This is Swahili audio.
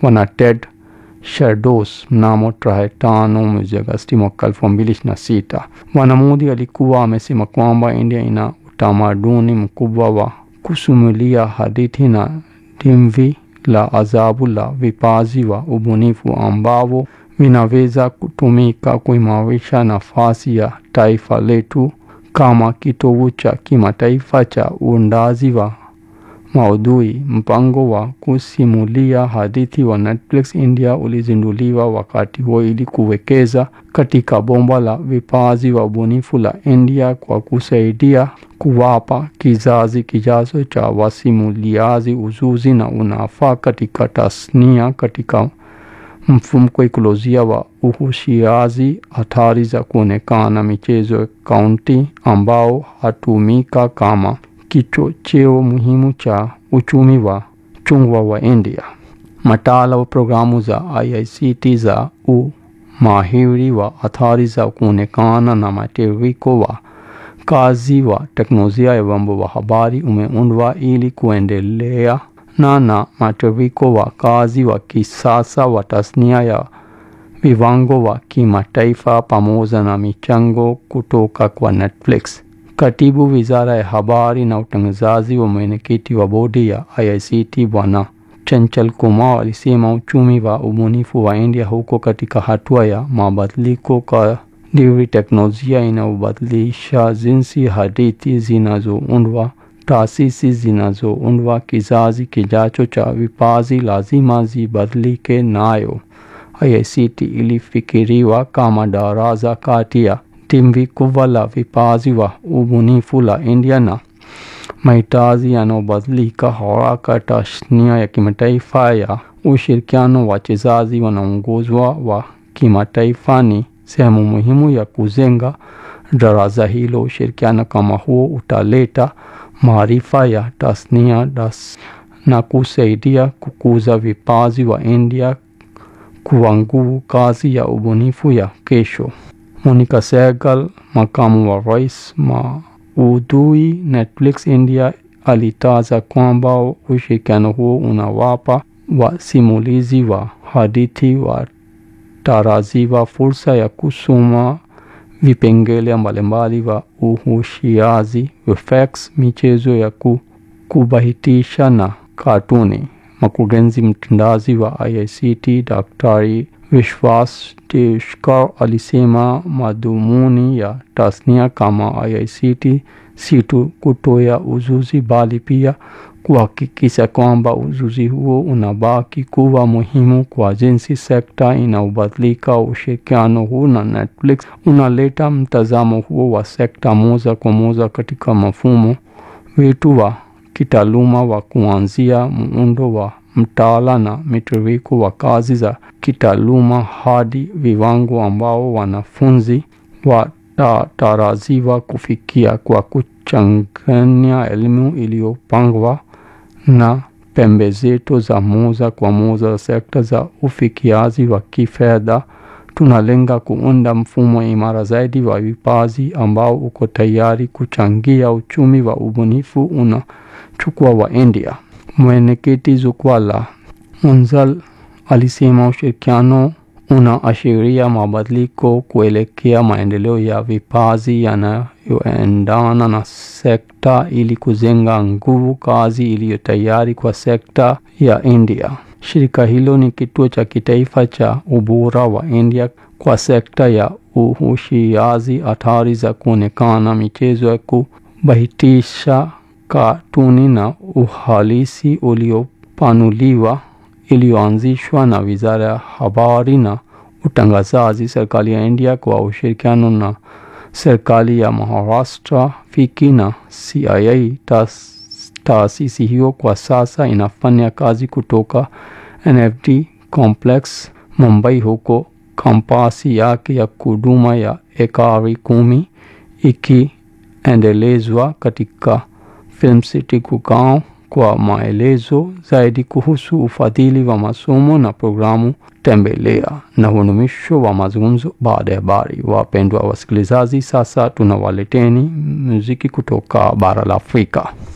Bwana Ted Shardos mnamo tarehe tano mwezi Agosti mwaka elfu mbili ishirini na sita. Bwana Modi alikuwa amesema kwamba India ina utamaduni mkubwa wa kusimulia hadithi na dimvi la ajabu la vipaji wa ubunifu ambavyo vinaweza kutumika kuimarisha nafasi ya taifa letu kama kitovu cha kimataifa cha uundaji wa maudhui. Mpango wa kusimulia hadithi wa Netflix India ulizinduliwa wakati huo ili kuwekeza katika bomba la vipaji wa ubunifu la India kwa kusaidia kuwapa kizazi kijacho cha wasimuliaji ujuzi na unafaa katika tasnia katika mfumko ekolojia wa uhusiaji, hatari za kuonekana michezo ya kaunti ambao hatumika kama kichocheo muhimu cha uchumi wa chungwa wa India. Mataala wa programu za IICT za umahiri wa athari za kuonekana na matiririko wa kazi wa teknolojia ya vyombo vya habari umeundwa ili kuendelea na na matiririko wa kazi wa kisasa wa tasnia ya viwango wa kimataifa pamoja na michango kutoka kwa Netflix. Katibu Wizara ya Habari na Utangazaji wa mwenyekiti wa bodi ya IICT Bwana Chanchal Kumar alisema uchumi wa ubunifu wa India huko katika hatua ya mabadiliko kadiri teknolojia inayobadilisha jinsi hadithi zinazoundwa. Taasisi zinazoundwa kizazi kijacho cha vipaji lazima zibadilike nayo. IICT ilifikiriwa kama daraja kati ya timbi kubwa la vipaji wa ubunifu la India na mahitaji yanayobadilika haraka. Tasnia ya kimataifa ya ushirikiano, wachezaji wanaongozwa wa kimataifa ni sehemu muhimu ya kujenga daraja hilo. Ushirikiano kama huo utaleta maarifa ya tasnia das na kusaidia kukuza vipaji wa India kuwa nguvu kazi ya ubunifu ya kesho. Monica Sehgal, makamu wa rais maudhui Netflix India, alitaja kwamba ushirikiano huo unawapa wasimulizi wa hadithi wa tarajiwa fursa ya kusoma vipengele mbalimbali wa uhusiaji, effects, michezo ya kubahitisha na katuni. Mkurugenzi mtendaji wa IICT Daktari Vishwas Deshkar alisema madhumuni ya tasnia kama IICT si tu kutoa ujuzi bali pia kuhakikisha kwamba ujuzi huo unabaki kuwa muhimu kwa jinsi sekta inaobadilika. Ushirikiano huu na Netflix unaleta mtazamo huo wa sekta moja kwa moja katika mfumo wetu wa kitaaluma wa kuanzia muundo wa mtaala na mitiririko wa kazi za kitaaluma hadi viwango ambao wanafunzi watatarajiwa kufikia kwa kuchanganya elimu iliyopangwa na pembezeto za moja kwa moja za sekta za ufikiaji wa kifedha. Tunalenga kuunda mfumo imara zaidi wa vipaji ambao uko tayari kuchangia uchumi wa ubunifu unachukua wa India. Mwenyekiti jukwaa la Munzal alisema ushirikiano unaashiria mabadiliko kuelekea maendeleo ya vipaji yanayoendana na sekta ili kujenga nguvu kazi iliyo tayari kwa sekta ya India. Shirika hilo ni kituo cha kitaifa cha ubora wa India kwa sekta ya uhusiaji, hatari za kuonekana, michezo ya kubahitisha, katuni na uhalisi uliopanuliwa iliyoanzishwa na Wizara ya Habari na Utangazaji, serikali ya India kwa ushirikiano na serikali ya Maharashtra, FICCI na CIA. Taasisi hiyo kwa sasa inafanya kazi kutoka NFT Complex Mumbai, huko kampasi yake ya kuduma ya ekari kumi ikiendelezwa katika Film City Gurgaon. Kwa maelezo zaidi kuhusu ufadhili wa masomo na programu tembelea. Na huu ni mwisho wa mazungumzo baada ya habari. Wapendwa wasikilizaji, sasa tunawaleteni muziki kutoka bara la Afrika.